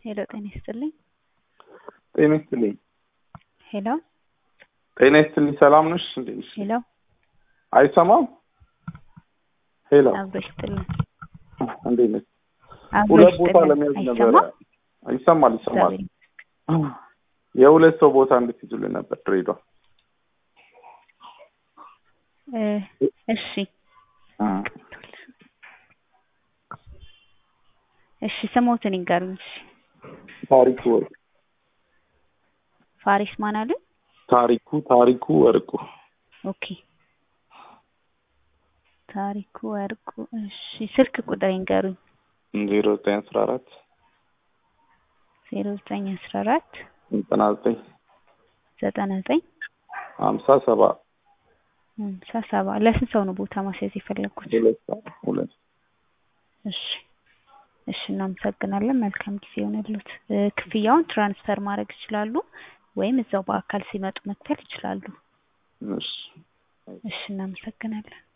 ሄሎ ጤና ይስጥልኝ። ጤና ይስጥልኝ። ሄሎ ጤና ይስጥልኝ። ሰላም ነሽ? እንዴት ነሽ? ሄሎ አይሰማም? ሄሎ አብሮ ይስጥልኝ። እንዴት ነሽ? አብሮ ሁለት ቦታ ይስጥልኝ። ለመያዝ ነበረ። አይሰማም? ይሰማል ይሰማል። እግዚአብሔር የሁለት ሰው ቦታ እንድትይዙልን ነበር ድሬዳዋ። እ እሺ እሺ ስሞትን ይንገሩኝ። እሺ ታሪኩ ወርቁ ፋሪስ ማን አሉ? ታሪኩ ታሪኩ ወርቁ ኦኬ ታሪኩ ወርቁ። እሺ ስልክ ቁጥር ይንገሩኝ። ዜሮ ዘጠኝ አስራ አራት ዜሮ ዘጠኝ አስራ አራት ዘጠና ዘጠኝ ዘጠና ዘጠኝ ሀምሳ ሰባ ሃምሳ ሰባ ለስንት ሰው ነው ቦታ ማስያዝ የፈለጉት? ሁለት ሰዓት ሁለት እሺ እሺ እናመሰግናለን። መልካም ጊዜ ይሆንልዎት። እ ክፍያውን ትራንስፈር ማድረግ ይችላሉ ወይም እዛው በአካል ሲመጡ መክፈል ይችላሉ። እሺ እሺ እናመሰግናለን።